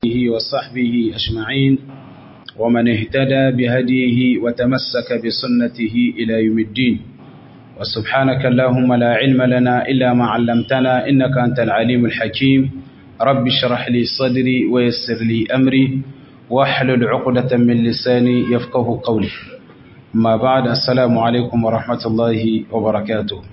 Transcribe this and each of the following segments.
آله وصحبه أجمعين ومن اهتدى بهديه وتمسك بسنته إلى يوم الدين وسبحانك اللهم لا علم لنا إلا ما علمتنا إنك أنت العليم الحكيم رب اشرح لي صدري ويسر لي أمري واحلل عقدة من لساني يفقه قولي ما بعد السلام عليكم ورحمة الله وبركاته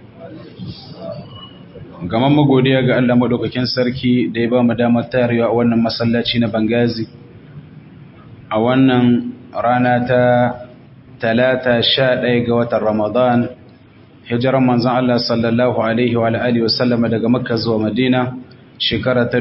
gaman magodiya ga Allah madaukakin sarki da ya ba mu damar tarewa a wannan masallaci na Bangazi a wannan rana ta talata sha ɗaya ga watan Ramadan hijiran manzon Allah sallallahu alaihi wa alihi wa sallama daga Makka zuwa Madina shekara ta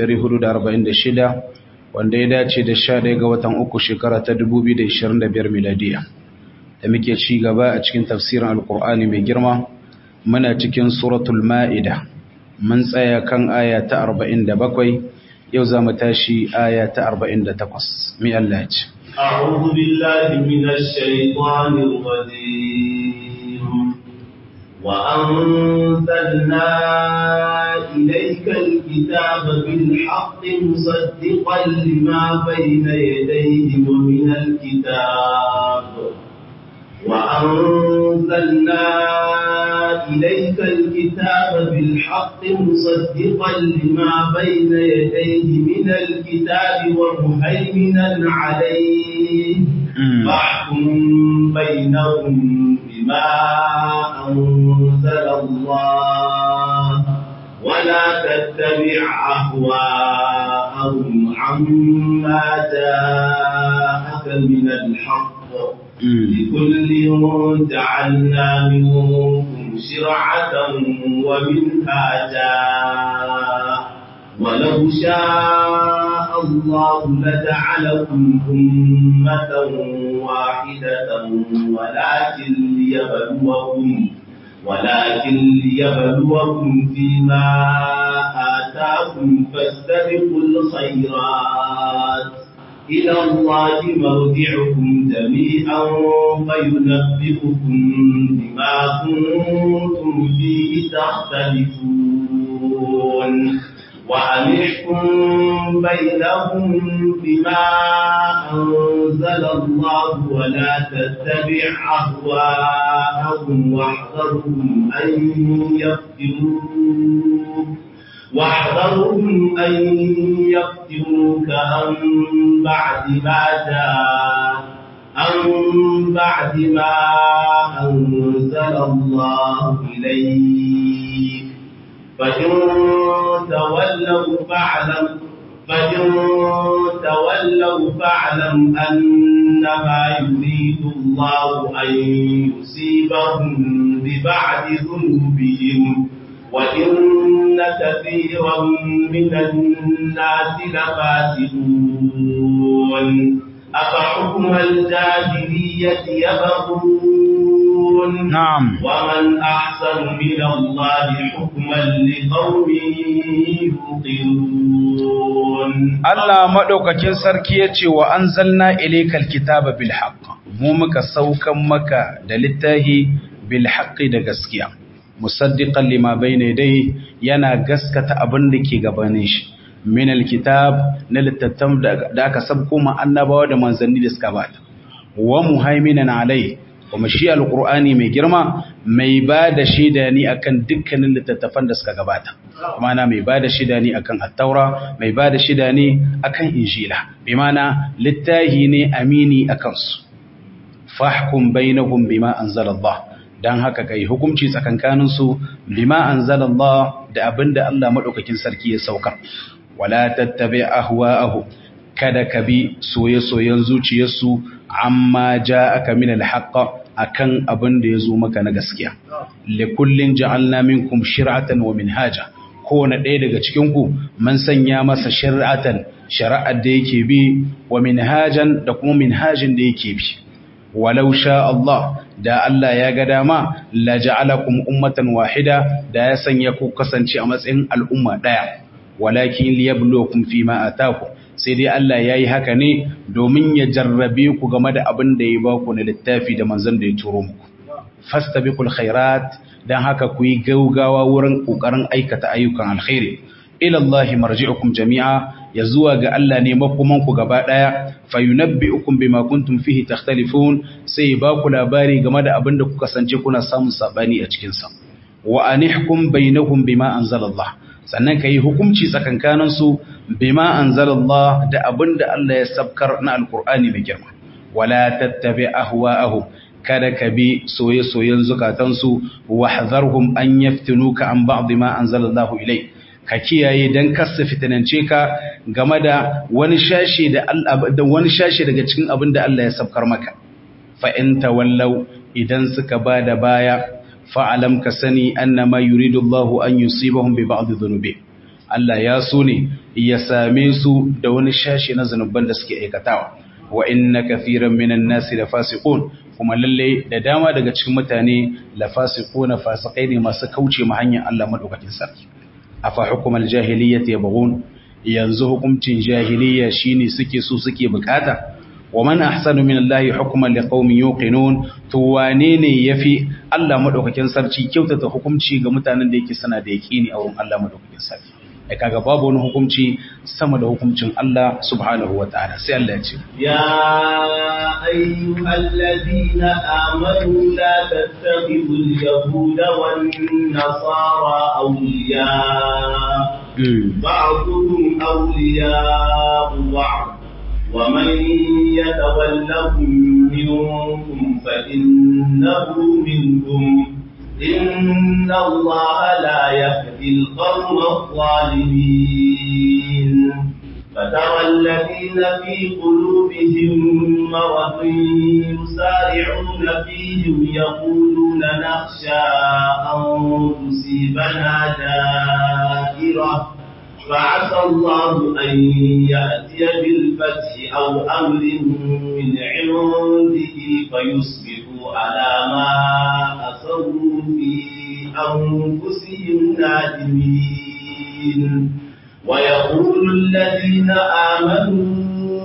1446 wanda ya dace da sha ɗaya ga watan uku shekara ta 2025 miladiya da muke ci gaba a cikin tafsirin alkur'ani mai girma muna cikin suratul ma'ida mun tsaya kan aya ta 47 yau za mu tashi aya ta 48 mi Allah ce أعوذ بالله من الشيطان الرجيم وأنزلنا إليك الكتاب بالحق مصدقا لما بين يديه ومن الكتاب وأنزلنا إليك الكتاب بالحق مصدقا لما بين يديه من الكتاب ومهيمنا عليه فاحكم بينهم بما أنزل الله ولا تتبع أهواءهم عما جاءك من الحق لكل جعلنا منكم شرعة ومنهاجا ولو شاء الله لجعلكم أمة واحدة ولكن ليبلوكم ولكن ليبلوكم فيما آتاكم فاستبقوا الخيرات إلى الله مرجعكم جميعا فينبئكم بما كنتم فيه تختلفون وأنحكم بينهم بما أنزل الله ولا تتبع أهواءهم واحذرهم أن يفتنوك واحذرهم أن يفتنوك عن بعد ما جاء عن بعد ما أنزل الله إليك فإن تولوا فاعلم فإن تولوا فاعلم أنما يريد الله أن يصيبهم ببعد ذنوبهم وإن كثيرا من الناس لفاسقون أفحكم الجاهلية يبغون نعم ومن أحسن من الله حكما لقوم يوقنون Allah madaukakin sarki yace wa anzalna ilaykal kitaba bil haqq mu muka saukan maka da littahi bil haqqi da gaskiya musaddiqan lima bayna yadayhi yana gaskata abin da ke gabanin shi min alkitab na littattafan da aka sabko ma annabawa da manzanni da suka bata wa muhaiminan alai kuma shi alqur'ani mai girma mai ba da shaida ni akan dukkanin littattafan da suka gabata kuma na mai ba da shaida ni akan at-taura mai ba da shaida ni akan injila bi mana littahi ne amini akan su fahkum bainahum bima anzalallah dan haka kai hukunci tsakankaninsu bima anzalallah da abinda Allah madaukakin sarki ya sauka wala tattabi ahwa'ahu kada ka bi soye-soyen zuciyarsu amma ja'aka min alhaq akan abinda yazo maka na gaskiya likullin ja'alna minkum shir'atan wa minhaja kowane ɗaya daga cikin ku mun sanya masa shir'atan shari'ar da yake bi wa minhajan da kuma minhajin da yake bi walau sha Allah da Allah ya ga dama la ja'alakum ummatan wahida da ya sanya ku kasance a matsayin al'umma daya walakin liyabluwakum fima ataku sai dai Allah yayi haka ne domin ya jarrabe ku game da abin da ya ba ku na littafi da manzon da ya turo muku fastabiqul khairat dan haka ku yi gaugawa wurin kokarin aikata ayyukan alkhairi ila Allah marji'ukum jami'a ya zuwa ga Allah ne makoman ku gaba daya fayunabbi'ukum bima kuntum fihi takhtalifun sai ba ku labari game da abin da kuka sance kuna samun sabani a cikin sa wa anihkum bainahum bima anzalallah sannan kai hukunci tsakankanin su bima anzalallah da abin da Allah ya sabkar na alqur'ani mai girma wala tattabi ahwa'ahum kada ka bi soye-soyen zukatansu wa hazarhum an yaftinuka an ba'd ma anzalallahu ilai ka kiyaye dan kasa fitinance ka game da wani shashi da da wani shashi daga cikin abin da Allah ya sabkar maka fa in tawallaw idan suka bada baya fa alam ka sani annama yuridu Allahu an yusibahum bi ba'd dhunubi Allah ya so ne ya same su da wani shashi na zanuban da suke aikatawa wa inna kathiran minan nasi lafasiqun kuma lalle da dama daga cikin mutane lafasiquna fasikai ne masu kauce ma hanyar Allah madaukakin sarki afa hukumal jahiliyyati yabghun yanzu hukuncin jahiliyya shine suke so suke bukata wa man ahsanu min Allah hukman liqaumin yuqinun to wane ne yafi Allah madaukakin sarki kyautata hukunci ga mutanen da yake sana da yaqini a wurin Allah madaukakin sarki ai kaga babu wani hukunci sama da hukuncin Allah subhanahu wa ta'ala sai Allah ya ce ya ayyuhallazina amanu la tattakhidhu al-yahuda wan nasara awliya ba'dhum awliya ba'd ومن يتولهم منكم فإنه منهم إن الله لا يهدي القوم الظالمين فترى الذين في قلوبهم مرض يسارعون فيهم يقولون نخشى أن تصيبنا دائرة فعسى الله أن يأتي بالفتح أو أمر من عنده فيصبحوا على ما أصروا في أنفسهم نادمين ويقول الذين آمنوا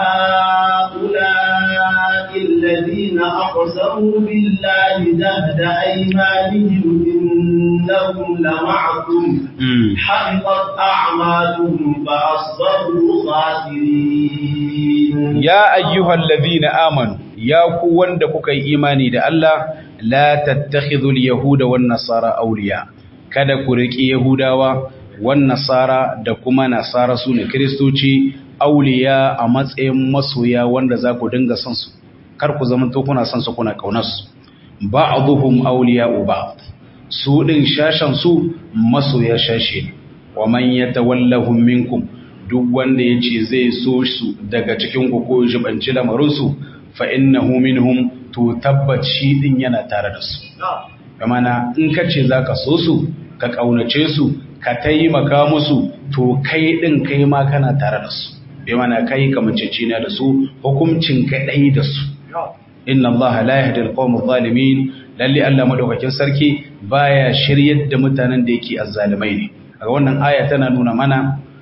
أهؤلاء الذين أقسموا بالله جهد أيمانهم إنهم لمعكم حبطت أعمالهم فأصبحوا خاسرين يا أيها الذين آمنوا يا قوان دكوك إيماني دا الله لا تتخذوا اليهود والنصارى أولياء kada ku riƙi Yahudawa wan nasara da kuma nasara su ne kiristoci auliya a matsayin masoya wanda za ku dinga son su kar ku zama to kuna son su kuna kaunar su ba'dhum awliya'u ba'd su din shashan su masoya shashe wa man yatawallahum minkum duk wanda yace zai so su daga cikin ku ko jibanci lamarin su fa innahu minhum to tabbaci din yana tare da su kamana in kace zaka so su ka kaunace su ka taimaka musu to kai din kai ma kana tare da su bai mana kai kamanceci ne da su hukuncin kadai da su inna allaha la yahdi alqawm adh-dhalimin lalle Allah madaukakin sarki baya shiryar da mutanen da yake azzalimai ne a wannan aya tana nuna mana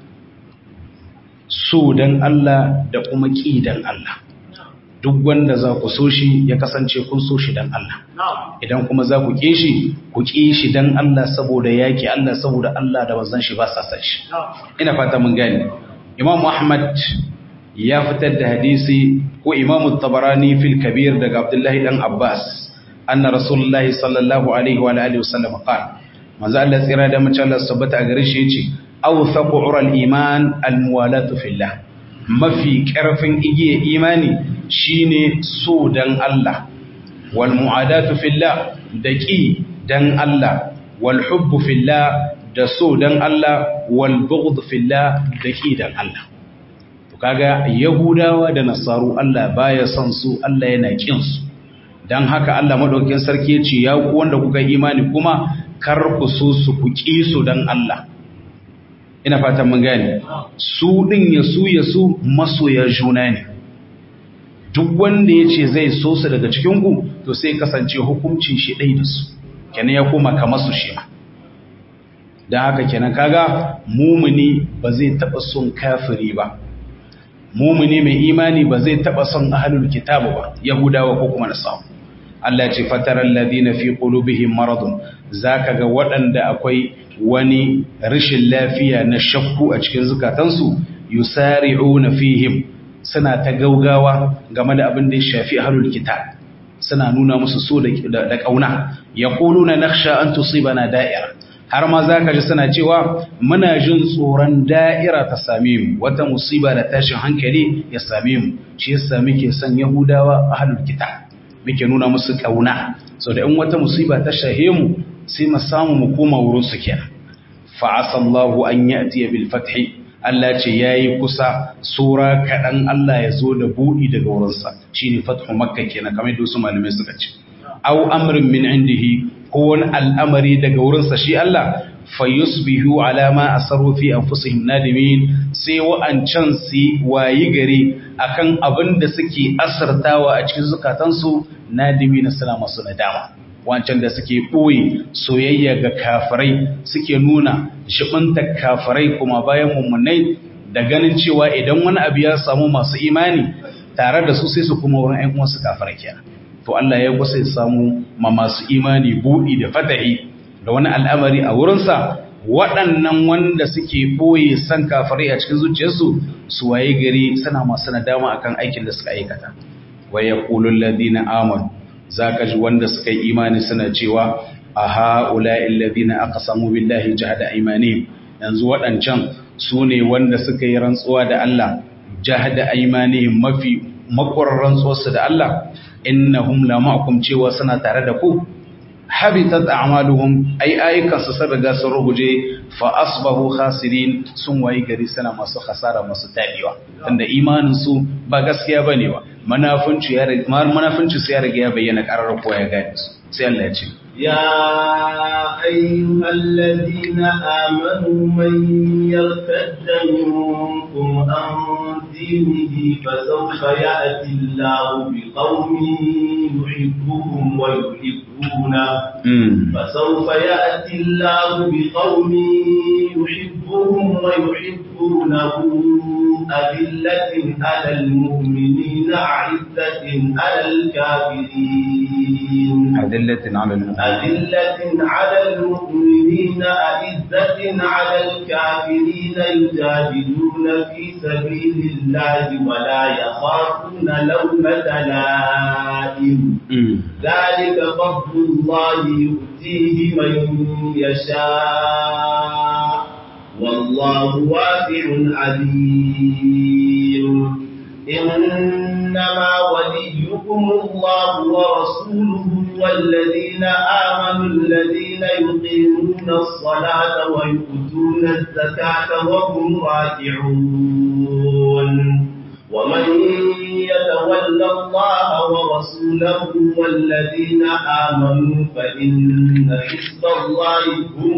so dan Allah da kuma ki dan Allah duk wanda za ku so shi ya kasance kun so shi dan Allah idan kuma za ku ƙi shi ku ƙi shi dan Allah saboda yaƙi Allah saboda Allah da manzon shi ba sa san shi ina fata mun gane Imam Ahmad ya fitar da hadisi ko Imam Tabarani fil Kabir daga Abdullahi dan Abbas anna Rasulullahi sallallahu alaihi wa alihi wasallam qala manzo Allah tsira da mace Allah tabbata a gare shi yace awthaqu ural iman al muwalatu fillah mafi karfin igiye imani shine so dan Allah wal mu'adatu fillah da ki dan Allah wal hubbu fillah da so dan Allah wal bughd fillah da ki dan Allah to kaga yahudawa da nasaru Allah baya son su Allah yana kin su dan haka Allah madaukakin sarki ya ce ya ku wanda kuka imani kuma kar ku so su ku ki su dan Allah ina fatan mun gane su din ya su ya su masoya juna ne duk wanda ya ce zai so su daga cikinku to sai kasance hukuncin shi ɗai da su kenan ya koma kamar su shi ma da haka kenan kaga mumuni ba zai taɓa son kafiri ba mumuni mai imani ba zai taɓa son ahalul kitabu ba yahudawa ko kuma nasaru Allah ce fataral ladina fi qulubihim maradun zaka ga waɗanda akwai wani rashin lafiya na shakku a cikin zukatansu yusari'una fihim suna ta gaugawa game da abin da ya shafi ahlul kitab suna nuna musu so da kauna yaquluna nakhsha an tusibana da'ira har ma zaka ji suna cewa muna jin tsoron da'ira ta same mu wata musiba da tashin hankali ya same mu shi yasa muke son yahudawa ahlul kitab muke nuna musu kauna so da in wata musiba ta shahe mu sai mu samu mu koma wurin su kenan fa asallahu an ya'ti bil fathi Allah ce yayi kusa sura kadan Allah ya zo da budi daga wurin sa shine fathu makka kenan kamar yadda su malamai suka ce aw amrin min indihi ko wani al'amari daga wurin sa shi Allah fayusbihu ala ma asaru fi anfusihim nadimin sai wa'ancan su wayi gari akan abin da suke asartawa a cikin zukatansu nadimi na suna masu nadama wancan da suke ɓoye soyayya ga kafirai suke nuna shibinta kafirai kuma bayan mummunai da ganin cewa idan wani abu ya samu masu imani tare da su sai su kuma wurin ‘yan uwansu kafirai kenan to Allah ya kusa ya samu ma masu imani buɗi da fatahi da wani al'amari a wurinsa waɗannan wanda suke ɓoye san kafirai a cikin zuciyarsu su waye gari suna masu nadama akan aikin da suka aikata wa yaqulul ladina amanu zaka ji wanda suka yi imani suna cewa a ha'ula'i alladhina aqsamu billahi jahada aymanihim yanzu waɗancan su ne wanda suka yi rantsuwa da Allah jahada aymanihim mafi makwarar rantsuwarsu da Allah innahum la ma'akum cewa suna tare da ku habitat a'maluhum ay ayyukan su sun riga sun ruguje fa asbahu khasirin sun wayi gari suna masu khasara masu tabiwa tunda imanin su ba gaskiya bane ba munafunci ya munafunci sai ya riga ya bayyana karar ko ya gane su sai Allah ya ce يا أيها الذين آمنوا من يرتد منكم عن دينه فسوف يأتي الله بقوم يحبهم ويحبونه فسوف يأتي الله بقوم يحبهم ويحبونه أذلة على المؤمنين أعزة على الكافرين أذلة على المؤمنين أذلة على المؤمنين أعزة على الكافرين يجاهدون في سبيل الله ولا يخافون لومة لائم ذلك فضل الله يؤتيه من يشاء والله واسع عليم إنما وليكم الله ورسوله والذين آمنوا الذين يقيمون الصلاة ويؤتون الزكاة وهم راكعون ومن يتولى الله ورسوله والذين آمنوا فإن حزب الله هم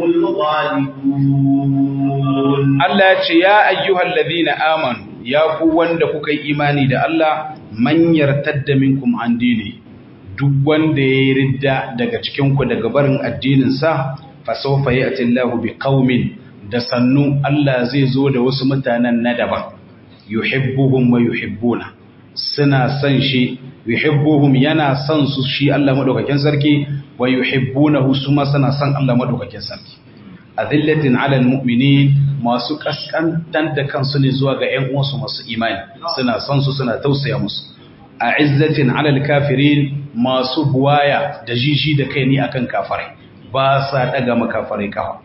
الغالبون Allah ce ya ayyuhal ladina amanu ya ku wanda kuka yi imani da Allah man yartadda minkum an dini duk wanda ya ridda daga cikin ku daga barin addinin sa fa sawfa ya'ti Allahu bi qaumin da sannu Allah zai zo da wasu mutanen na daban yuhibbuhum wa yuhibbuna suna son shi yuhibbuhum yana son su shi Allah madaukakin sarki wa yuhibbunahu su ma suna son Allah madaukakin sarki azillatin alal mu'minin masu kaskantar da kansu ne zuwa ga ƴan uwansu masu imani suna son su suna tausaya musu a izzatin alal kafirin masu buwaya da jiji da kai ne akan kafirai ba sa daga makafirai kafa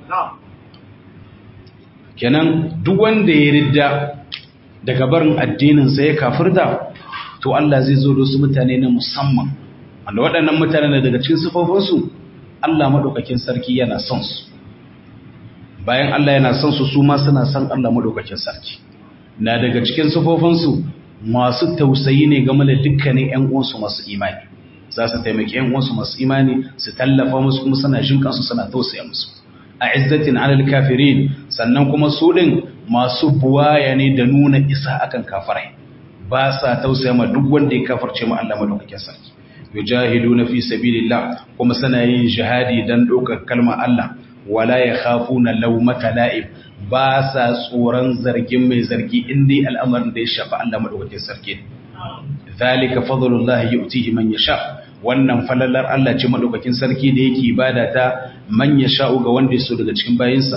kenan duk wanda ya ridda daga barin addinin sa ya kafirta to Allah zai zo da su mutane na musamman wanda waɗannan mutane daga cikin sifofinsu Allah madaukakin sarki yana son su bayan Allah yana son su su ma suna son Allah madaukakin sarki na daga cikin sufofinsu masu tausayi ne game da dukkanin ƴan uwansu masu imani za su taimaki ƴan uwansu masu imani su tallafa musu kuma suna jin kansu suna tausaya musu a izzatin alal kafirin sannan kuma su din masu buwaya ne da nuna isa akan kafirai ba sa tausaya ma duk wanda ya kafirce ma Allah madaukakin sarki yujahiduna fi sabilillah kuma suna yin jihadi dan ɗaukar kalmar Allah wala ya khafu na laumata la'ib ba sa tsoron zargin mai zargi inda al'amarin da ya shafa Allah maɗaukakin sarki zalika fadlullahi yu'tihi man yasha wannan falalar Allah ce maɗaukakin sarki da yake ibada ta man yasha ga wanda ya so daga cikin bayinsa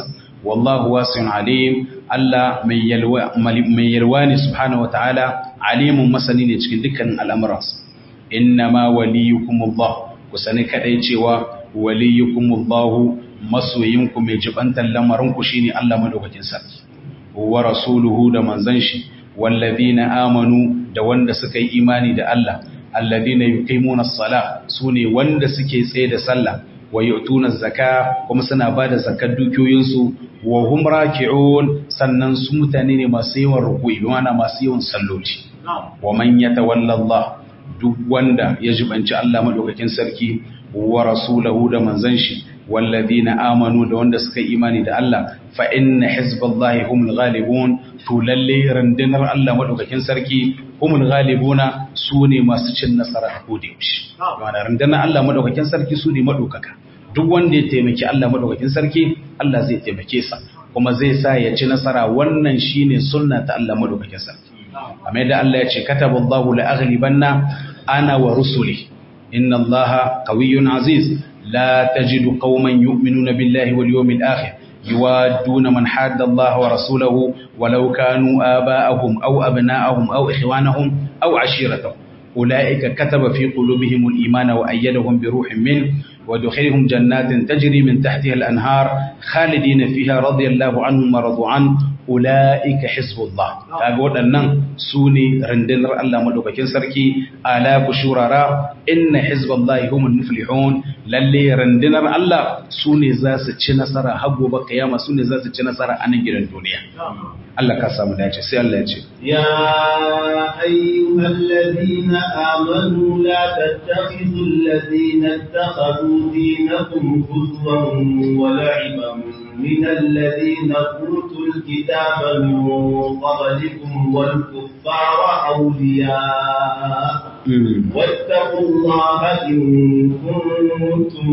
wallahu wasi'un alim Allah mai yalwa mai yalwa ne subhanahu wataala alimun masani ne cikin dukkanin al'amuransa innama waliyukumullah ku sani kadai cewa waliyukumullahu masoyinku mai jibantar lamarinku shine Allah madaukakin sarki wa rasuluhu da manzon shi wallazina amanu da wanda suka yi imani da Allah alladhina yuqimuna as-salah sune wanda suke tsaye da sallah wa yu'tuna az-zaka kuma suna bada zakar dukiyoyinsu wa hum raki'un sannan su mutane ne masu yawan ruku'i mana masu yawan salloti wa man yatawalla Allah duk wanda ya jibanci Allah madaukakin sarki wa rasulahu da manzon shi walladhina amanu da wanda suka yi imani da Allah fa inna hizballahi humul ghalibun to lalle randinar Allah madaukakin sarki humul ghalibuna sune masu cin nasara a kode shi ma'ana randinar Allah madaukakin sarki sune madaukaka duk wanda ya taimaki Allah madaukakin sarki Allah zai taimake sa kuma zai sa ya ci nasara wannan shine sunna ta Allah madaukakin sarki amma yadda Allah ya ce kataballahu la aghlibanna ana wa rusuli inna Allaha qawiyyun aziz لا تجد قوما يؤمنون بالله واليوم الآخر يوادون من حاد الله ورسوله ولو كانوا آباءهم أو أبناءهم أو إخوانهم أو عشيرتهم أولئك كتب في قلوبهم الإيمان وأيدهم بروح منه ودخلهم جنات تجري من تحتها الأنهار خالدين فيها رضي الله عنهم ورضوا عنه أولئك حزب الله أقول أن سوني رندنر الله مدوكين سركي آلاف شرراء إن حزب الله هم المفلحون للي رندنر الله سوني زاس تشنسر حقو بقيامة سوني زاس تشنسر أنجر الدنيا الله كسام دايش سي الله يجي يا أيها الذين آمنوا لا تتخذوا الذين اتخذوا دينكم هزوا ولعبا من الذين أوتوا الكتاب من قبلكم والكفار أولياء واتقوا الله إن كنتم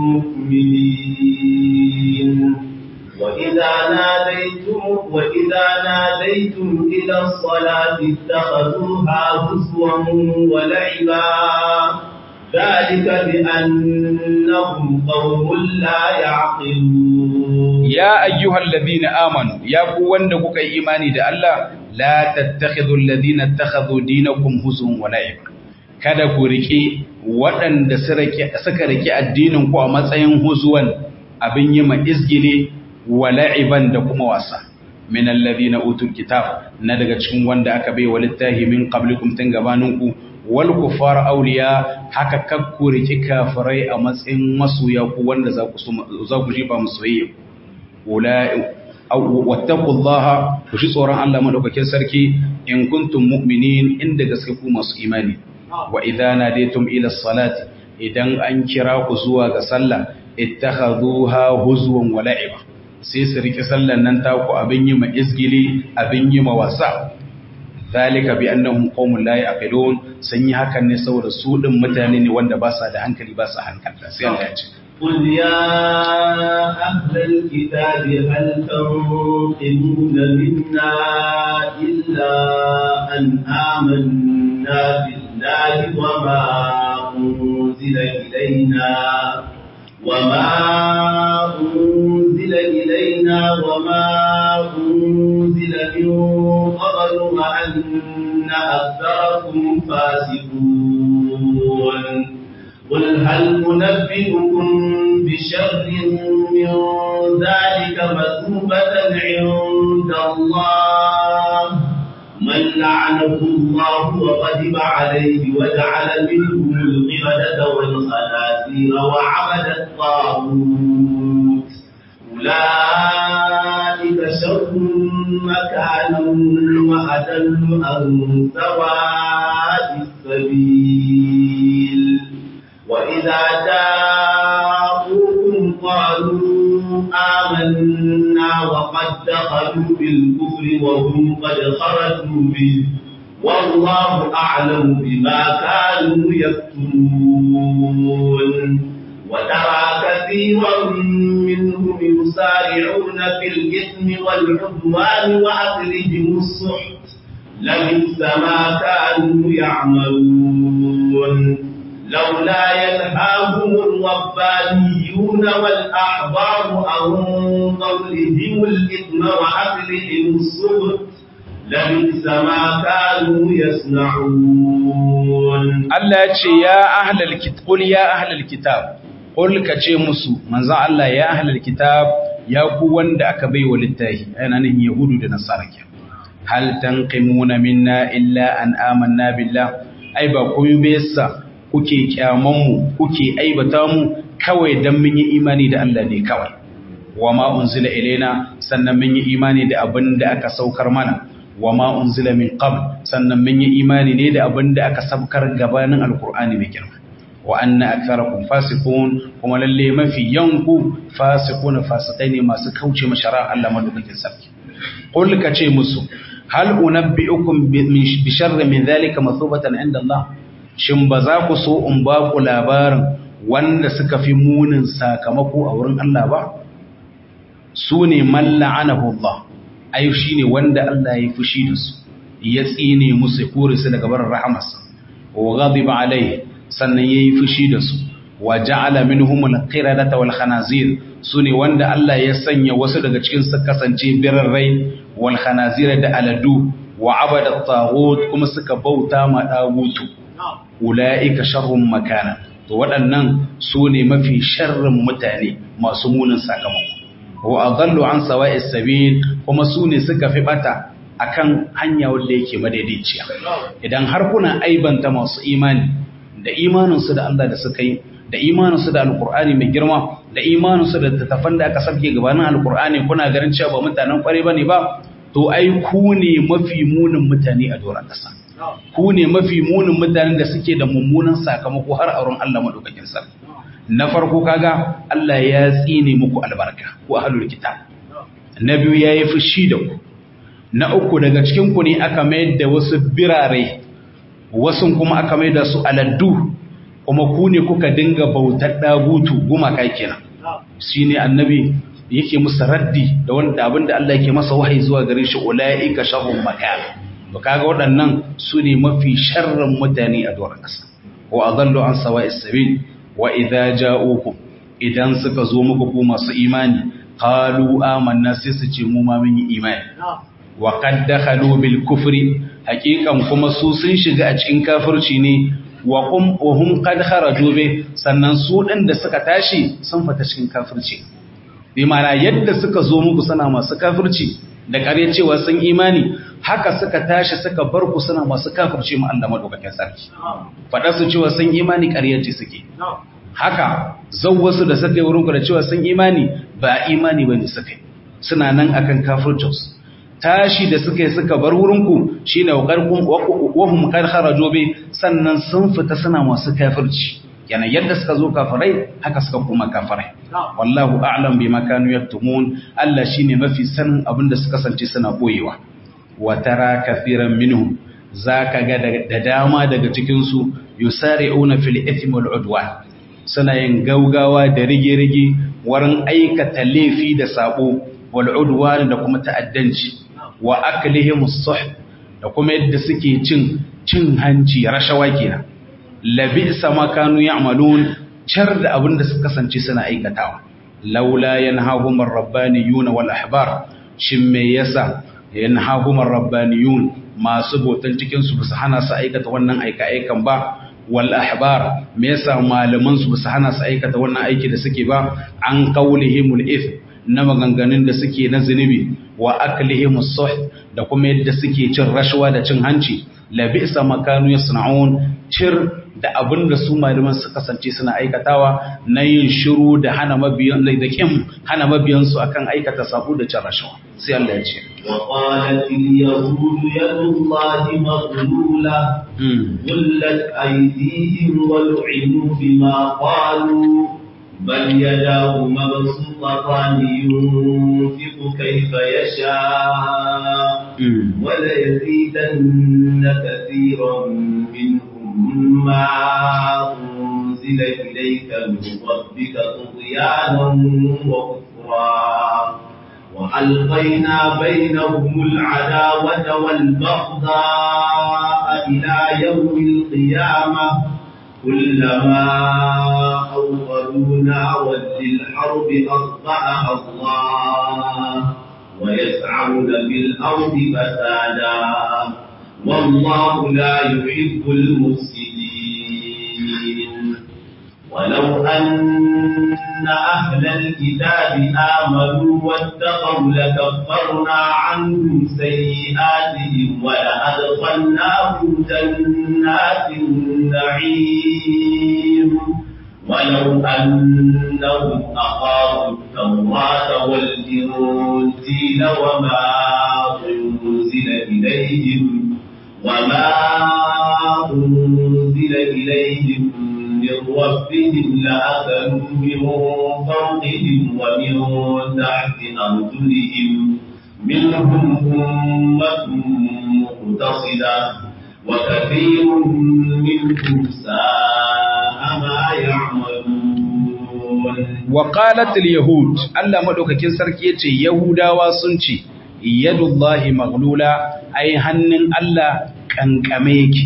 مؤمنين وإذا ناديتم وإذا ناديتم إلى الصلاة اتخذوها هزوا ولعبا ذلك بأنهم قوم لا يعقلون يا أيها الذين آمنوا يا قوان دقوك إيماني دا الله لا تتخذوا الذين اتخذوا دينكم هزوا ولعبا kada ku rike waɗanda suka rike addinin ku a matsayin huzuwan abin yi ma izgili wa la'iban da kuma wasa min alladhina utul kitab na daga cikin wanda aka bai wa littahi min qablikum tun gabaninku wal kufar awliya haka kakku riki kafirai a matsayin masoya ku wanda za ku za ku jiba musoyayya ulai wattaqullaha ku shi tsoron Allah madaukakin sarki in kuntum mu'minin inda gaske ku masu imani wa idza nadaytum ila salati idan an kira ku zuwa ga sallah ittakhadhuha huzwan wa la'iba sai su rike sallan nan taku abin yi ma izgili abin yi ma wasa zalika bi annahum qaumun la yaqilun sun yi hakan ne saboda su din mutane ne wanda ba sa da hankali ba sa hankalta sai Allah ya ce قل يا أهل الكتاب هل تنقمون منا إلا أن آمنا بالله وما أنزل إلينا وما أنزل إلينا وما أنزل من قبل وأن أكثركم فاسقون قل هل أنبئكم بشر من ذلك مثوبة عند الله من لعنه الله وغضب عليه وجعل منهم القردة والخنازير وعبد الطاغوت أولئك شر مكانا وأدل عن سواء السبيل وإذا جاءوكم قالوا آمنا وقد دخلوا بالكفر وهم قد خرجوا به والله أعلم بما كانوا يكتمون وترى كثيرا منهم يسارعون في الإثم والعدوان وأكلهم السحت لبئس ما كانوا يعملون لولا ينهاهم الربانيون والأحبار عن قولهم الإثم وأكلهم السبت لبئس ما كانوا يصنعون Allah ya ce ya ahlal kitab qul ya ahlal kitab qul ka ce musu manzo Allah ya ahlal kitab ya ku wanda aka bai wa littafi yana nan yahudu da nasara ke hal tanqimuna minna illa an amanna billah ai ba komai ba yasa kuke kyaman mu kuke aibata mu kawai dan mun yi imani da Allah ne kawai wa ma unzila ilaina sannan mun yi imani da abin da aka saukar mana wa ma unzila min qabl sannan mun yi imani ne da abin da aka sabkar gabanin alqur'ani mai girma wa anna aktharakum fasiqun kuma lalle mafi yanku fasiqun fasikai ne masu kauce mashara Allah madaukakin sarki qul ka ce musu hal unabbiukum bi sharri min dhalika mathubatan inda Allah shin ba za ku so in ba ku labarin wanda suka fi munin sakamako a wurin Allah ba su ne man la'anahu Allah ai shi ne wanda Allah ya fushi da su ya tsine musu ya kore su daga barin rahamarsa wa ghadiba alaihi sannan yayi fushi da su wa ja'ala minhum al-qiradata wal khanazir sune wanda Allah ya sanya wasu daga cikin su kasance birrai wal khanazir da aladu wa abada taghut kuma suka bauta ma dagutu ulaika sharrun makana to waɗannan sune mafi sharrin mutane masu munin sakamako wa adallu an sawa'is sabil kuma su ne suka fi bata akan hanya wanda yake madaidaiciya idan har kuna aibanta masu imani da imaninsu da Allah da suka yi da imaninsu da alkur'ani mai girma da imaninsu da tattafan da aka sabke gabanin alkur'ani kuna ganin cewa ba mutanen kware bane ba to ai ku ne mafi munin mutane a doron ƙasa ku ne mafi munin mutanen da suke da mummunan sakamako har auren Allah madaukakin sarki na farko kaga Allah ya tsine muku albarka ku ahlul kitab na biyu yayi fushi da ku na uku daga cikin ku ne aka mayar da wasu birare wasu kuma aka mayar da su aladdu kuma ku ne kuka dinga bautar dagutu gumaka kenan shine annabi yake musu raddi da wanda abinda Allah yake masa wahayi zuwa gare shi ulaika sharrun makan to kaga waɗannan su ne mafi sharrin mutane a doron ƙasa wa adallu an sawa'is sabil wa idza ja'ukum idan suka zo muku ku masu imani qalu amanna sai su ce mu ma mun yi imani wa qad dakhalu bil kufri haqiqan kuma su sun shiga a cikin kafirci ne wa kum wa hum qad kharaju bi sannan su din da suka tashi sun fita cikin kafirci bi ma'ana yadda suka zo muku suna masu kafirci da kare cewa sun imani haka suka tashi suka bar ku suna masu kafirci mu Allah madaukakin sarki fada su cewa sun imani ƙarya ce suke haka wasu da suka yi wurin ku da cewa sun imani ba imani bane suka yi suna nan akan kafircinsu tashi da suka yi suka bar wurinku shine wahum qad kharaju bi sannan sun fita suna masu kafirci yana yadda suka zo kafirai haka suka kuma kafirai wallahu a'lam bima kanu yaktumun Allah shine mafi sanin abinda suka kasance suna boyewa wa tara kathiran minhum zaka ga da dama daga cikin su yusari'una fil ithmi wal udwan suna yin gaugawa da rige-rige wurin aikata laifi da sabo wal udwan da kuma ta'addanci wa aklihim as da kuma yadda suke cin cin hanci rashawa kenan labisa ma kanu ya'malun char da abin da suka kasance suna aikatawa laula yanhahum ar-rabbaniyun wal ahbar shin me yasa yanhahum ar-rabbaniyun masu botan cikin su su hana su aikata wannan aika aikan ba wal ahbar me yasa malaman su su hana su aikata wannan aiki da suke ba an qaulihimul ithm na maganganun da suke na zunubi wa aklihim as da kuma yadda suke cin rashawa da cin hanci labisa makanu yasna'un cir da abin da su malaman su kasance suna aikatawa na yin shiru da hana mabiyan da kin hana mabiyan su akan aikata sabo da cin rashawa sai Allah ya ce wa qalat al yahud yadullahi maghlula qullat aydihim wa lu'inu bima qalu بل يداه مبسوطتان ينفق كيف يشاء وليزيدن كثيرا منهم ما أنزل إليك من ربك طغيانا وكفرا وألقينا بينهم العداوة والبغضاء إلى يوم القيامة كلما أوقدوا نارا للحرب أطفأها الله ويسعون في الأرض فسادا والله لا يحب المفسدين ولو أن أهل الكتاب آمنوا واتقوا لكفرنا عنهم سيئاتهم ولأدخلناهم جنات النعيم ولو أنهم أقاموا التوراة والإنجيل وما أنزل إليهم وما أنزل إليهم من ربهم لأكلوا من فوقهم ومن تحت أرجلهم منهم أمة مقتصدة وكثير منهم ساء ما يعملون وقالت اليهود Allah madaukakin sarki yace Yahudawa sun ce yadullahi maghlula ai hannun Allah kankame yake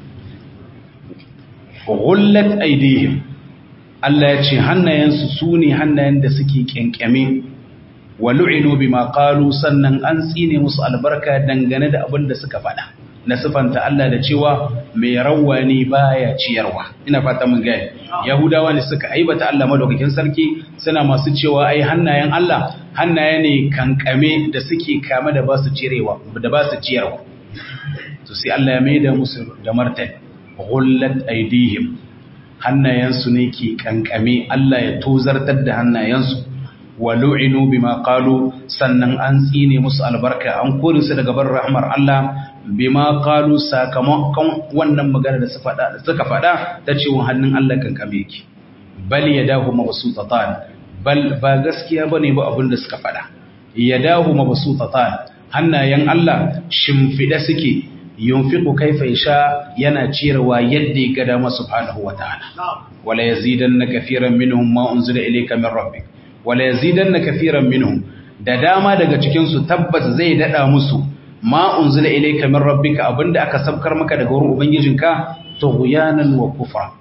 ghullat aydihim Allah yace hannayensu sune hannayen da suke kenkame wa lu'inu bima qalu sannan an tsine musu albarka dangane da abin da suka faɗa na sifanta Allah da cewa mai rawani baya ciyarwa ina fata mun gaya yahudawa ne suka aibata Allah madaukakin sarki suna masu cewa ai hannayen Allah hannaye ne kankame da suke kame da ba su cirewa da ba su ciyarwa to sai Allah ya maida musu da martani ghullat aydihim hannayensu ne ke kankame Allah ya tozartar da hannayensu wa lu'inu bima qalu sannan an tsine musu albarka an kore su daga bar rahmar Allah bima qalu sakamakon wannan magana da su fada da suka fada ta cewa hannun Allah kan kame yake bal yadahu mabsutatan bal ba gaskiya bane ba abin da suka fada yadahu mabsutatan hannayen Allah shimfida suke yunfiqu kaifa yasha yana ciyarwa yadda ya ga dama subhanahu wataala wala yazidanna kaseeran minhum ma unzila ilayka min rabbik wala yazidanna kaseeran minhum da dama daga cikin su tabbas zai dada musu ma unzila ilayka min rabbika abinda aka sabkar maka daga wurin ubangijinka tughyanan wa kufra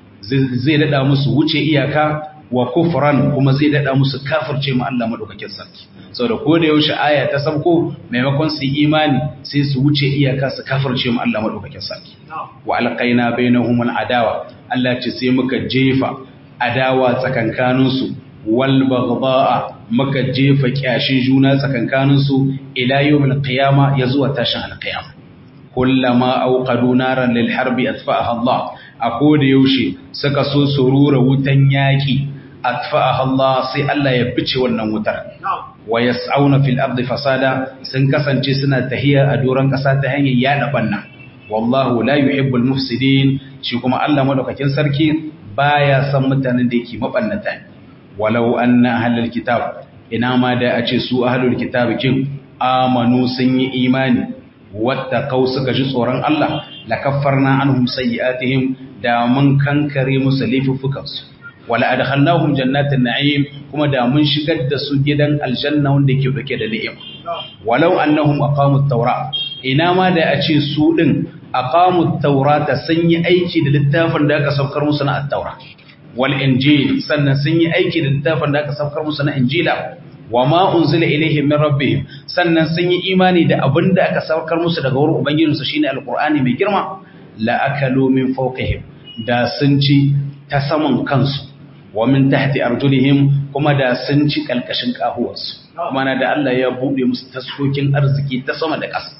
zai dada musu wuce iyaka wa kufran kuma zai dada musu kafirce mu Allah madaukakin sarki saboda ko da yaushe aya ta sabko maimakon su imani sai su wuce iyaka su kafirce mu Allah madaukakin sarki wa alqaina bainahum aladawa Allah ce sai muka jefa adawa tsakankaninsu wal baghdha muka jefa kyashin juna tsakankaninsu ila yawmil qiyama ya zuwa tashin alqiyama kullama auqadu naran lil harbi atfa'aha Allah a koda yaushe suka so su rura wutan yaki atfa'aha Allah sai Allah ya bice wannan wutar wa yas'auna fil ardi fasada sun kasance suna tahiya a doron kasa ta hanyar yada banna wallahu la yuhibbul mufsidin shi kuma Allah madaukakin sarki baya san mutanen da yake mabannata walau anna ahlul kitab ina ma da a ce su ahlul kitab kin amanu sun yi imani wattaqau suka ji tsoron Allah lakaffarna anhum sayyi'atihim da mun kankare musu laifuffukansu wala adkhalnahum jannatin na'im kuma da mun shigar da su gidan aljanna wanda yake dauke da ni'ima walau annahum aqamut tawra ina ma da a ce su din aqamut tawrata sun yi aiki da littafin da aka saukar musu na at-taura wal injil sannan sun yi aiki da littafin da aka saukar musu na injila wa ma unzila ilaihim min rabbihim sannan sun yi imani da abin da aka saukar musu daga wurin ubangijinsu shine alqur'ani mai girma la akalu min fawqihim da sun ci ta saman kansu wa min tahti arjulihim kuma da sun ci kalkashin kahuwarsu kuma na da Allah ya bude musu taskokin arziki ta sama da ƙasa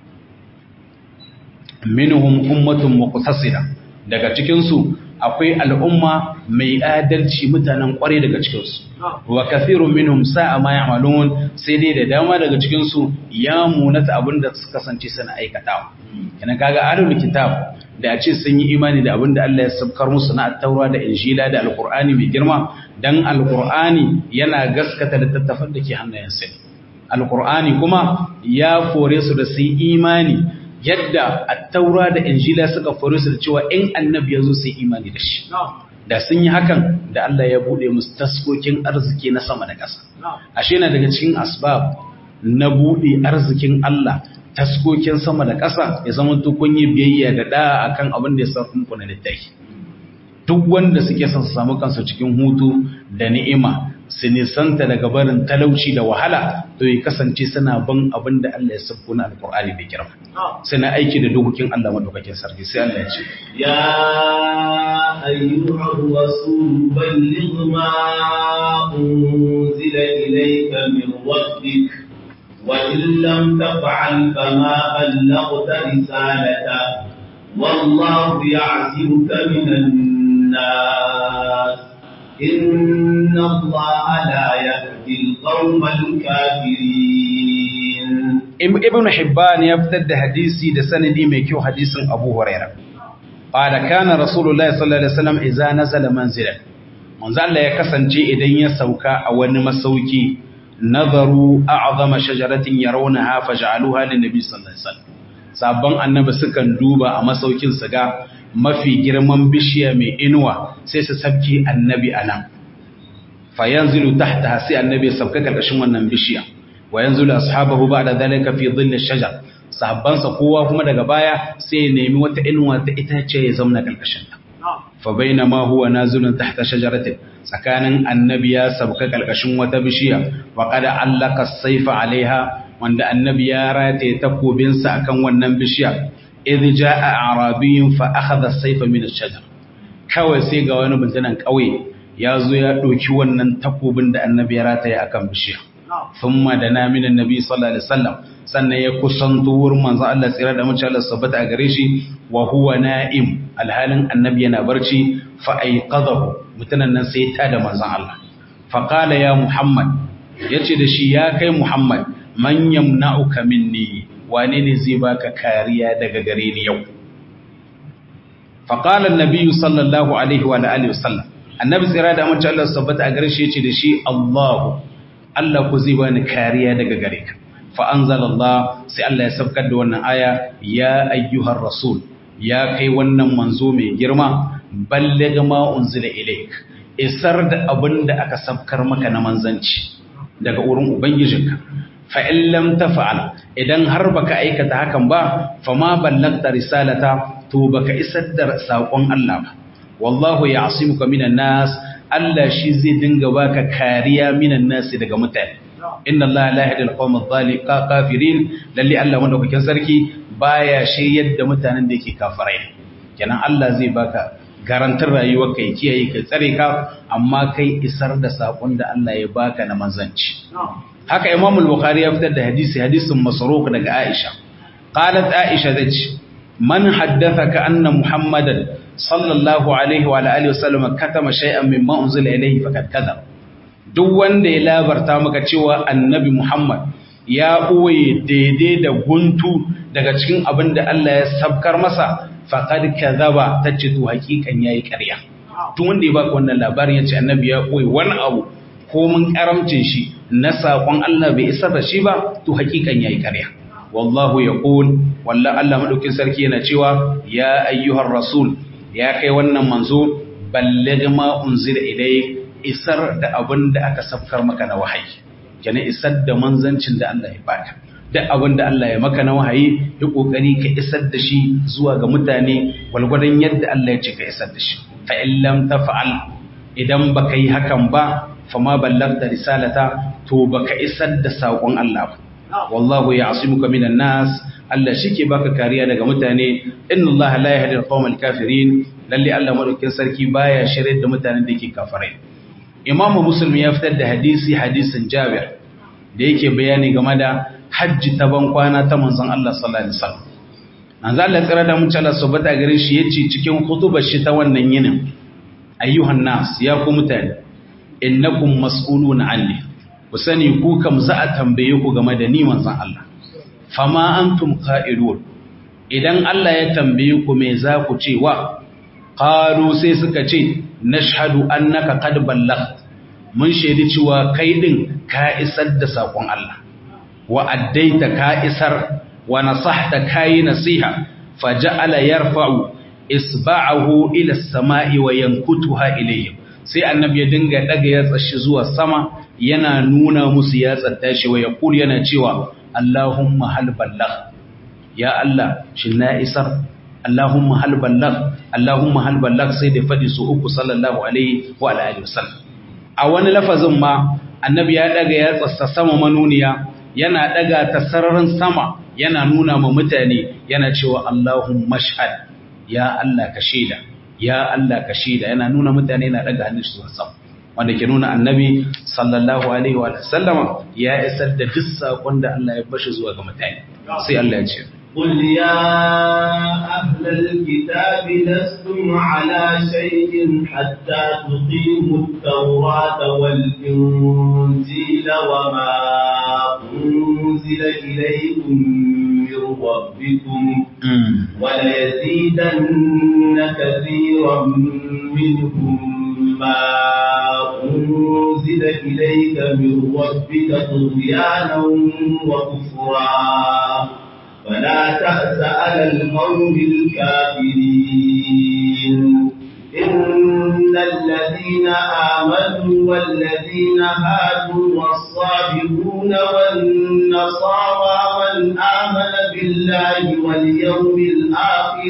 minhum ummatun muqtasida daga cikin su akwai al'umma mai adalci mutanen kware daga cikinsu wa kathirun minhum sa'a ma ya'malun sai dai da dama daga cikinsu ya munata abinda suka kasance suna aikatawa kana kaga ahlul kitab da a ce sun yi imani da abinda Allah ya sabkar musu na at-taura da injila da alqur'ani mai girma dan alqur'ani yana gaskata littattafan da ke hannayen sai alqur'ani kuma ya fore su da su yi imani yadda attaura da injila suka faru su da cewa in annabi ya zo sai imani da shi da sun yi hakan da Allah ya bude musu taskokin arziki na sama da ƙasa ashe na daga cikin asbab na bude arzikin Allah taskokin sama da ƙasa ya zama to kun yi biyayya da da akan abin da ya sa kun kuna littafi duk wanda suke son su samu kansu cikin hutu da ni'ima su nisanta daga barin talauci da wahala to ya kasance suna ban abin da Allah ya sabko na alkur'ani da girma suna aiki da dokokin Allah madaukakin sarki sai Allah ya ce ya ayyuhar rasul balligh ma unzila ilayka min rabbik wa in lam taf'al fama ballaghta risalata wallahu ya'zimuka minan nas إن الله لا يهدي القوم الكافرين ابن حبان يفتد حديثي ده سندي ميكيو حديث أبو هريرة قال كان رسول الله صلى الله عليه وسلم إذا نزل منزلا منزل الله يكسنجي إذن يسوكا أو مسوكي نظروا أعظم شجرة يرونها فجعلوها للنبي صلى الله عليه وسلم sabon annabi sukan duba a masaukin su ga mafi girman bishiya mai inuwa sai su sabki annabi a nan fa yanzilu tahta sai annabi ya sabka karkashin wannan bishiya wa yanzilu ashabahu ba'da dhalika fi dhilli shajar sahabbansa kowa kuma daga baya sai ya nemi wata inuwa ta itace ya zauna karkashin ta fa bainama huwa nazilun tahta shajaratin tsakanin annabi ya sabka karkashin wata bishiya wa qad allaka as-sayfa alaiha wanda annabi ya rataye takobinsa akan wannan bishiya idh jaa arabiyyun fa akhadha as-sayfa min ash-shajar kawai sai ga wani bintanan kauye ya zo ya doki wannan takobin da annabi ya rataye akan bishiya thumma dana min annabi sallallahu alaihi wasallam sannan ya kusanto wurin manzo Allah tsira da mace Allah sabbata a gare shi wa huwa na'im alhalin annabi yana barci fa aiqadahu mutanen nan sai ta da manzo Allah fa qala ya muhammad yace da shi ya kai muhammad man yamna'uka minni wane ne zai baka kariya daga gare ni yau fa qala an-nabi sallallahu alaihi wa alihi wasallam annabi tsira da mace Allah sabbata a gare shi yace da shi Allah Allah ku zai bani kariya daga gare ka fa anzalallah sai Allah ya sabkar da wannan aya ya ayyuhar rasul ya kai wannan manzo mai girma balligh ma unzila ilaik isar da abinda aka sabkar maka na manzanci daga wurin ubangijinka fa in lam tafa'al idan har baka aikata hakan ba fa ma ballagta risalata to baka isar da sakon Allah ba wallahu ya'simuka minan nas Allah shi zai dinga baka kariya minan nas daga mutane inna Allah la yahdi al-qawma adh kafirin lalle Allah madaukakin sarki baya shi yadda mutanen da yake kafirai kenan Allah zai baka garantar rayuwar kai kiyaye kai tsare ka amma kai isar da sakon da Allah ya baka na manzanci haka Imam al-Bukhari ya fitar da hadisi hadisin Masruq daga Aisha qalat Aisha zace man haddathaka anna Muhammadan sallallahu alaihi wa alihi wasallam katama shay'an mimma unzila ilayhi faqad kadhaba duk wanda ya labarta maka cewa annabi Muhammad ya ɓoye daidai da guntu daga cikin abin da Allah ya sabkar masa faƙad kazaba ta ce to hakikan yayi ƙarya tun wanda ya baka wannan labarin ya ce annabi ya ɓoye wani abu ko mun karamcin shi na saƙon Allah bai isar da shi ba to hakikan yayi ƙarya wallahu yaqul wallahi Allah madaukin sarki yana cewa ya ayyuhar rasul ya kai wannan manzo balligh ma unzila ilayk isar da abin da aka safkar maka na wahayi kenan isar da manzancin da Allah ya baka duk abin da Allah ya maka na wahayi yi kokari ka isar da shi zuwa ga mutane walgwadon yadda Allah ya ce ka isar da shi fa in lam taf'al idan baka yi hakan ba fa ma ballagta risalata to baka isar da sakon Allah ba wallahu ya'simuka minan nas Allah shike baka kariya daga mutane inna Allah la yahdi al-qawmal kafirin lalle Allah madaukin sarki baya shirye da mutanen da yake kafirai imamu muslim ya fitar da hadisi hadisin jabir da yake bayani game da hajji ta ban kwana ta manzon Allah sallallahu alaihi wasallam manzo Allah tsira da mun Allah subhanahu gare shi yace cikin khutubar shi ta wannan yinin ayyuhan nas ya ku mutane innakum mas'uluna anni ku sani ku kam za a tambaye ku game da ni manzon Allah fama antum qa'ilun idan Allah ya tambaye ku me za ku ce wa qalu sai suka ce nashhadu annaka qad ballagh mun shaidi cewa kai din ka isar da sakon Allah wa addaita ka isar wa nasahta kai nasiha faja'ala yarfa'u isba'ahu ila as-sama'i wa yankutuha ilayhim sai annabi ya dinga daga ya tsashi zuwa sama yana nuna musu ya tsatta shi wa yaqul yana cewa Allahumma hal ballagh ya Allah shin na isar Allahumma hal ballag Allahumma hal ballag sai da fadi su uku sallallahu alaihi wa alihi wasallam a wani lafazin ma annabi ya daga ya tsassa sama manuniya yana daga ta sararin sama yana nuna ma mutane yana cewa Allahumma shahad ya Allah ka shaida ya Allah ka shaida yana nuna mutane yana daga hannun su sama wanda ke nuna annabi sallallahu alaihi wa sallama ya isar da duk sakon da Allah ya bashi zuwa ga mutane sai Allah ya ce قل يا أهل الكتاب لستم على شيء حتى تقيموا التوراة والإنجيل وما أنزل إليكم من ربكم وليزيدن كثيرا منهم ما أنزل إليك من ربك طغيانا وكفرا فلا تأس على القوم الكافرين إن الذين آمنوا والذين هادوا والصابرون والنصارى من آمن بالله واليوم الآخر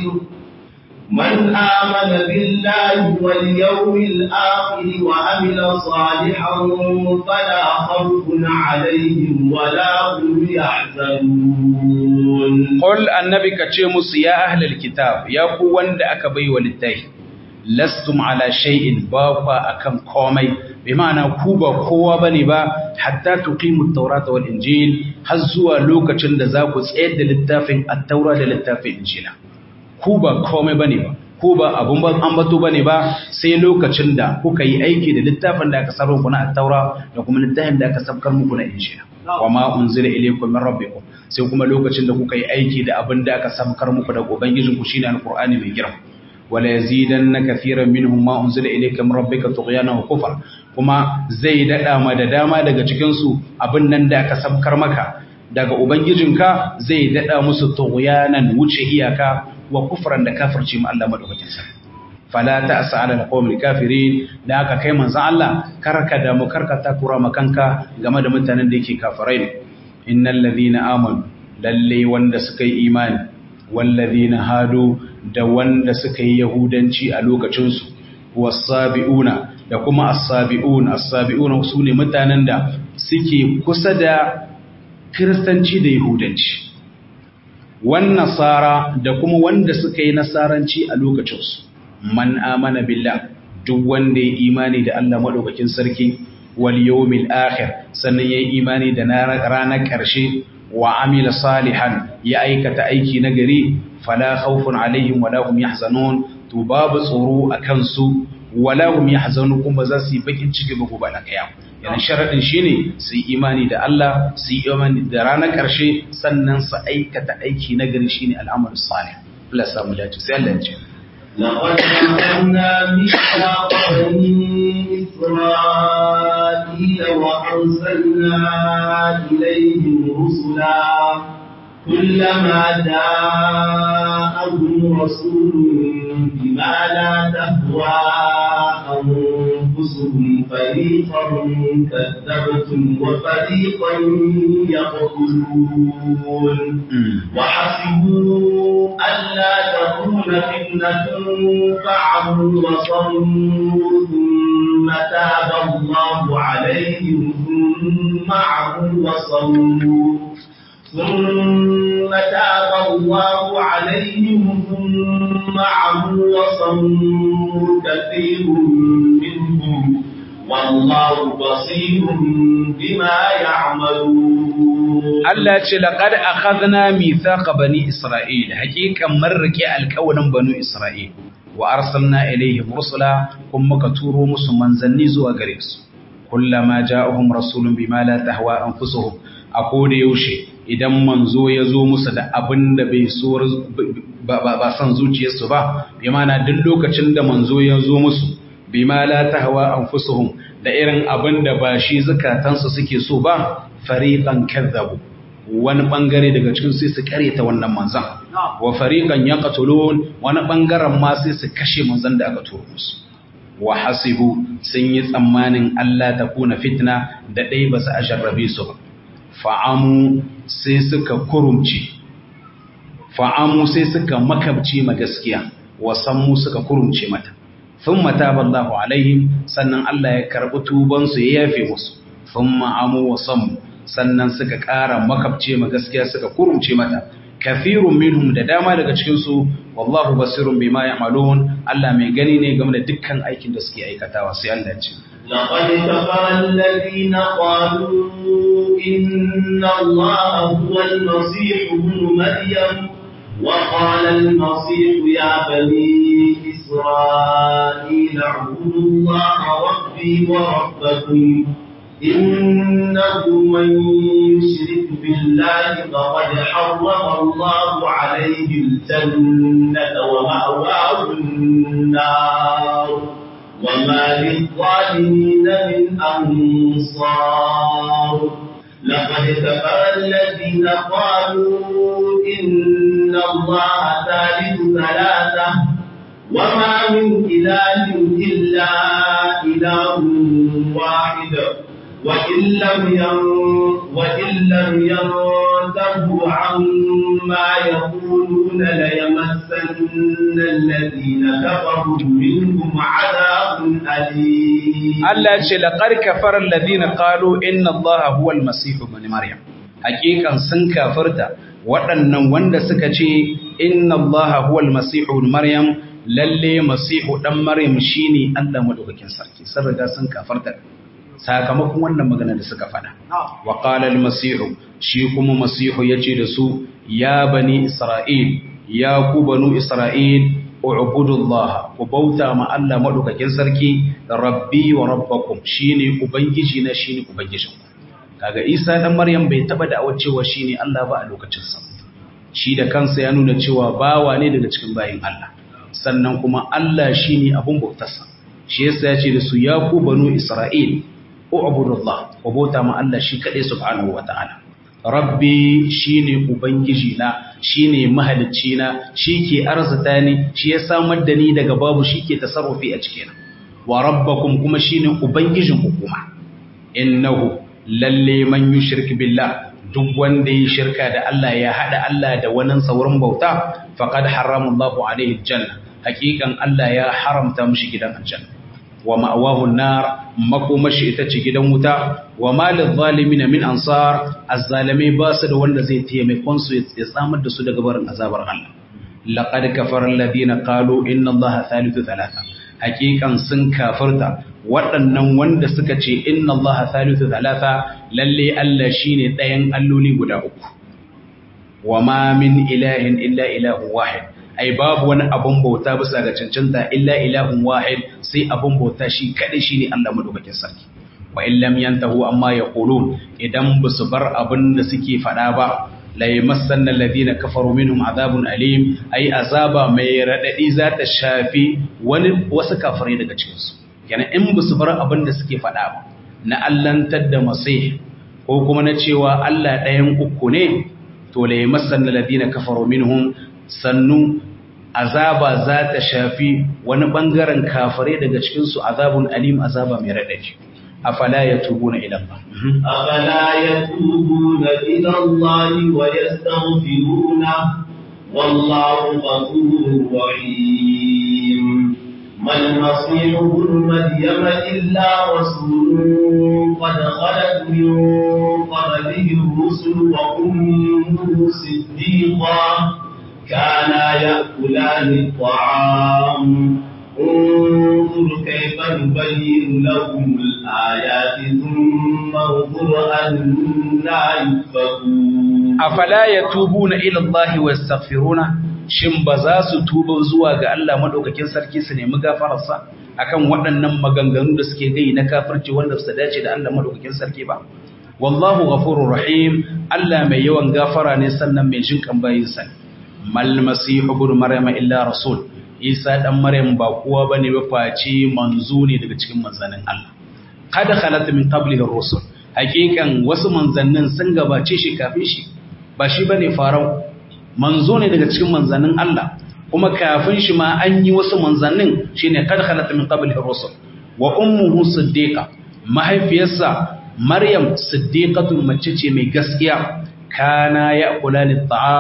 من آمن بالله واليوم الآخر وعمل صالحا فلا خوف عليهم ولا هم يحزنون قل النبي كتشيمس يا أهل الكتاب يا قوان دا أكبي وللتاي لستم على شيء باقا أكم قومي بمعنى كوبا قوة بني با حتى تقيموا التوراة والإنجيل هزوا لوكا چند زاكو سيد للتافين التوراة للتافين إنجيلا ku ba komai bane ba ku ba abun ban ambato bane ba sai lokacin da kuka yi aiki da littafin da aka sarrafa ku na at-taura da kuma littafin da aka sabkar muku na injila wa ma unzila ilaykum min rabbikum sai kuma lokacin da kuka yi aiki da abin da aka sabkar muku daga ubangijin ku shine alqur'ani mai girma wala yazidanna kathiran minhum ma unzila ilayka min rabbika tughyana wa kufra kuma zai dada ma da dama daga cikin su abin nan da aka sabkar maka daga ubangijinka zai dada musu tughyanan wuce iyaka wa kufran da kafirci ma Allah madaukakin sa fala ta'sa 'ala al-qawmil kafirin da aka kai manzon Allah karka da mu karka takura makanka game da mutanen da yake kafirai ne innal ladhina amanu lalle wanda suka yi imani wal ladhina hadu da wanda suka yi yahudanci a lokacin su was-sabiuna da kuma as-sabiun as-sabiuna sune mutanen da suke kusa da kiristanci da yahudanci wan nasara da kuma wanda suka yi nasaranci a lokacinsu man amana billah duk wanda ya imani da Allah madaukakin sarki wal yawmil akhir sannan yayi imani da ranar karshe wa amila salihan ya aikata aiki na gari fala khawfun alaihim wala hum yahzanun to babu tsoro akan su wala hum yahzanun kuma za su yi bakin ciki ba gobe na kiyama yana sharadin shine su yi imani da Allah su yi imani da ranar karshe sannan su aikata aiki na gari shine al'amal salih Allah samu dace sai Allah ya ce لقد أخذنا ميثاق بني إسرائيل وأرسلنا إليهم رسلا كلما جاءهم رسول بما لا تهوى أنفسهم فريقا كذبتم وفريقا يقتلون وحسبوا ألا تكون فتنة فعموا وصموا ثم تاب الله عليهم ثم عموا وصموا ثم تاب الله عليهم ثم عموا وصموا كثير منهم والله بصير بما يعملون Allah ce laqad akhadna mithaqa bani isra'il haqiqan marrake alqawlan banu isra'il wa arsalna ilayhim rusula kuma muka turo musu manzanni zuwa gare su kullama ja'ahum rasulun bima la tahwa anfusuhum a koda yaushe idan manzo ya zo musu da abin da bai so ba san zuciyarsu ba bi mana duk lokacin da manzo ya zo musu bima la tahwa anfusuhum da irin abin da ba shi zakatansu suke so ba fariqan kadzabu wani bangare daga cikin sai su kareta wannan manzan wa fariqan yaqtulun wani bangaren ma sai su kashe manzan da aka turo musu wa hasibu sun yi tsammanin Allah ta kuna fitna da dai ba su ajarrabe su ba fa'amu sai suka kurumci fa'amu sai suka makabci ma gaskiya wasammu suka kurumce mata thumma taballahu alaihim sannan Allah ya karbi tuban su ya yafe musu thumma amu wasammu sannan suka ƙara makabce ma gaskiya suka kurumce mata kafirun minhum da dama daga cikin su wallahu basirun bima ya'malun Allah mai gani ne game da dukkan aikin da suke aikatawa sai Allah ya ce لقد كفر الذين قالوا إن الله هو المسيح ابن مريم وقال المسيح يا بني إسرائيل اعبدوا الله ربي وربكم إنه من يشرك بالله فقد حرم الله عليه الجنة ومأواه النار وما للظالمين من أنصار لقد كفر الذين قالوا إن الله ثالث ثلاثة وما من إله إلا إله واحد وإن لم وإن لم ينتهوا عما يقولون ليمسن الذين كفروا منهم عذاب أليم Allah ce laqad kafara alladhina qalu inna Allaha huwa al-masih ibn Maryam hakikan sun kafarta waɗannan wanda suka ce inna Allaha huwa al-masih ibn Maryam lalle masihu dan Maryam shine Allah madaukakin sarki sun riga sun kafarta sakamakon wannan magana da suka faɗa wa qala al-masih shi kuma masihu yace da su ya bani Isra'il ya ku banu Isra'il ubudullah ku bauta ma Allah madaukakin sarki rabbi wa rabbakum shine ubangiji na shine ubangijin ku kaga Isa dan Maryam bai taba da cewa shine Allah ba a lokacin sa shi da kansa ya nuna cewa bawa ne daga cikin bayin Allah sannan kuma Allah shine abun bautarsa shi yasa ya ce da su ya ku banu Isra'il ubudullah ku bauta ma Allah shi kadai subhanahu wataala rabbi shine ubangiji na shine mahalicci na shike arzuta ni shi ya samar da ni daga babu shike tasarrufi a cikin wa rabbakum kuma shine ubangijin ku kuma innahu lalle man yushrik billah duk wanda ya shirka da Allah ya hada Allah da wani sauran bauta faqad harrama Allahu alaihi aljanna hakikan Allah ya haramta mishi gidan aljanna wa ma'awahu nar makomashi ita ce gidan wuta wa malil zalimin min ansar azzalimai ba su da wanda zai taimakon su ya tsamar da su daga barin azabar Allah laqad kafara alladhina qalu inna allaha thalithu thalatha hakikan sun kafirta waɗannan wanda suka ce inna allaha thalithu thalatha lalle Allah shine ɗayan alloli guda uku wa ma min ilahin illa ilahu wahid ai babu wani abun bauta bisa ga cancanta illa ilahun wahid sai abun bauta shi kadai shine Allah madaukakin sarki wa in lam yantahu amma yaqulun idan basu bar abin da suke fada ba la yamassanna alladhina kafaru minhum azabun alim ai azaba mai radadi za ta shafi wani wasu kafirai daga cikin su kenan in basu bar abin da suke fada ba na allantar da masih ko kuma na cewa Allah ɗayan uku ne to la yamassanna alladhina kafaru minhum sannu azaba za ta shafi wani ɓangaren kafare daga cikinsu azabun alim azaba mai raɗaji afala ya tubu na ilan ba أفلا يتوبون إلى الله ويستغفرون والله غفور رحيم ما المسيح ابن مريم إلا رسول قد خلت من قبله الرسل وأمه صديقا كانا يأكلان الطعام انظر كيف نبين لهم الآيات ثم انظر أنا يؤفكون أفلا يتوبون إلى الله ويستغفرون shin ba za su tuba zuwa ga Allah madaukakin sarki su nemi gafararsa akan waɗannan maganganu da suke gai na kafirci wanda su dace da Allah madaukakin sarki ba wallahu ghafurur rahim Allah mai yawan gafara ne sannan mai jin kan bayinsa mal masihu ibn maryam illa rasul isa dan maryam ba kowa bane ba face manzo ne daga cikin manzannin Allah kada khalat min qablihi ar-rusul hakikan wasu manzannin sun gabace shi kafin shi ba shi bane farau manzo ne daga cikin manzannin Allah kuma kafin shi ma an yi wasu manzannin shine kada khalat min qablihi ar-rusul wa ummuhu siddiqa mahaifiyarsa maryam siddiqatun mace ce mai gaskiya kana ya kula ni ta'am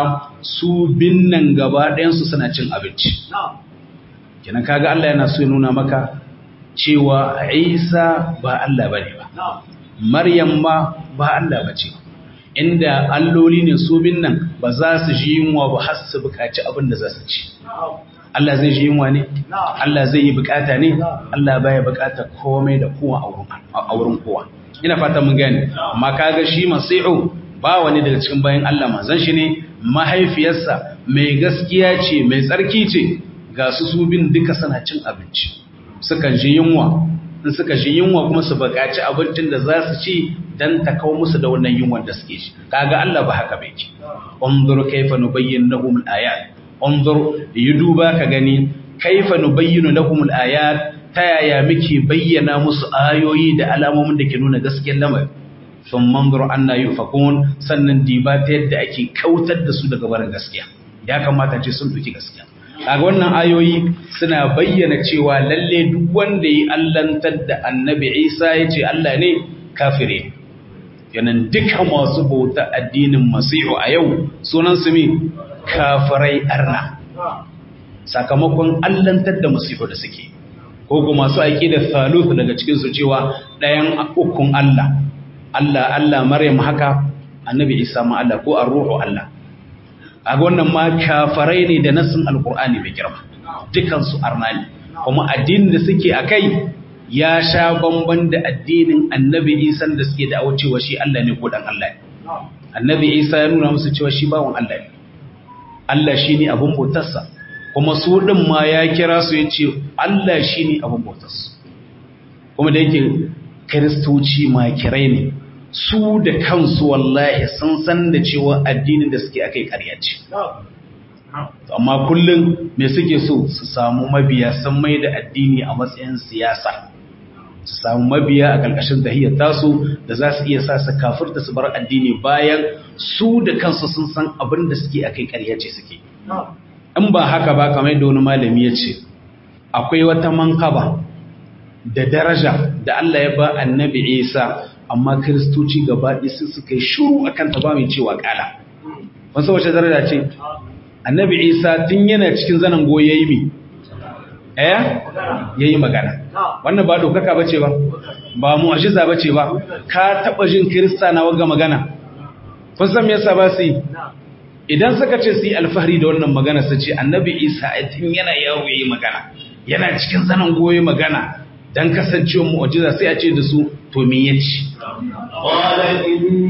su binnan gaba ɗayansu suna cin abinci kenan kaga Allah yana so ya nuna maka cewa Isa ba Allah bane ba Maryam ma ba Allah bace inda alloli ne su binnan ba za su ji yunwa ba har su buƙaci abin da za su ci Allah zai ji yunwa ne Allah zai yi bukata ne Allah baya bukata komai da kowa a wurin kowa ina fata mun gane amma kaga shi masihu ba wani daga cikin bayan Allah manzon shi ne mahaifiyarsa mai gaskiya ce mai tsarki ce ga su su bin duka suna cin abinci sukan ji yunwa in suka ji yunwa kuma su bukaci abincin da za su ci dan ta kawo musu da wannan yunwan da suke shi kaga Allah ba haka bai ki unzur kayfa nubayyin lahum al-ayat unzur yi duba ka gani kaifa nubayyinu lahum al-ayat ta yaya muke bayyana musu ayoyi da alamomin da ke nuna gaskiyar lamari sun manzur anna yufakun sannan diba ta yadda ake kautar da su daga barin gaskiya ya kamata ce sun duki gaskiya kaga wannan ayoyi suna bayyana cewa lalle duk wanda yi allantar da annabi Isa ya ce Allah ne kafire yanan duka masu bauta addinin masihu a yau sunan su mi kafirai arna sakamakon allantar da masifu da suke ko kuma masu aiki da saluhu daga cikinsu cewa ɗayan ukun Allah Allah Allah Maryam haka annabi Isa ma Allah ko ar-ruhu Allah a wannan ma kafirai ne da nasin alkur'ani mai girma dukansu arna ne kuma addinin da suke akai ya sha bamban da addinin annabi Isa da suke da cewa shi Allah ne ko dan Allah ne annabi Isa ya nuna musu cewa shi bawon Allah ne Allah shi ne abin bautarsa kuma su ɗin ma ya kira su ya ce Allah shi ne abin bautarsu kuma da yake kiristoci ma kirai ne su da kansu wallahi sun san da cewa addinin da suke akai ƙarya ce amma kullum me suke so su samu mabiya sun mai da addini a matsayin siyasa su samu mabiya a ƙarƙashin tahiyar tasu da za su iya sa su kafirta su bar addini bayan su da kansu sun san abin da suke akai ƙarya ce suke in ba haka ba kamar da wani malami ya ce akwai wata mankaba da daraja da Allah ya ba annabi Isa amma kiristoci gaba ɗaya sun suka yi shuru akan ta ba mai cewa ƙala wasu wace daraja ce annabi Isa tun yana cikin zanen goye yi mi eh yayi magana wannan ba dokaka bace ba ba mu'jiza bace ba ka taba jin kirista na waga magana kun san me yasa ba su idan suka ce su yi alfahari da wannan magana su ce annabi isa tun yana yawo yayi magana yana cikin zanen goyi magana dan kasancewa mu'jiza sai a ce da su to me yace qala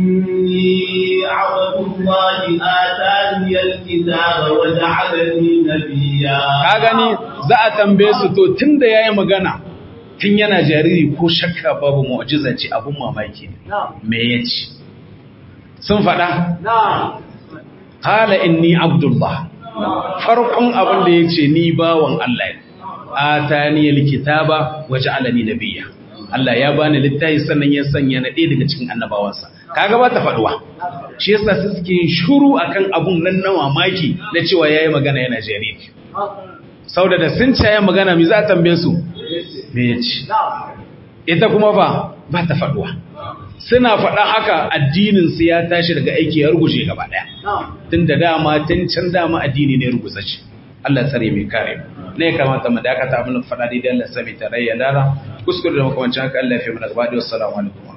inni abdullahi atani alkitaba wa ja'alani nabiyya ka gani za a tambaye su to tunda yayi magana tun yana jariri ko shakka babu mu'jiza ce abun mamaki ne me yace sun faɗa Kala inni Abdullah, farkon abin da ya ce ni bawan Allah ne, a ta niyar kitaba waje alani nabiya. Allah ya bani littafi sannan ya sanya na ɗaya daga cikin annabawansa. Kaga ba ta faɗuwa, shi yasa su suke shuru akan abun nan na mamaki na cewa ya yi magana yana jariri. Sau da da sun caya magana mi za a tambaye su? Me ya ce? Ita kuma ba, ba ta faɗuwa. suna faɗa haka addininsu ya tashi daga aiki ya ruguje gaba ɗaya tun da dama tun can dama addini ne ruguza ce Allah tsare mai kare ne ya kamata mu dakata mun faɗa daidai Allah sami tarayya dara kuskure da makamancin haka Allah ya fi mana gaba da wassalamu alaikum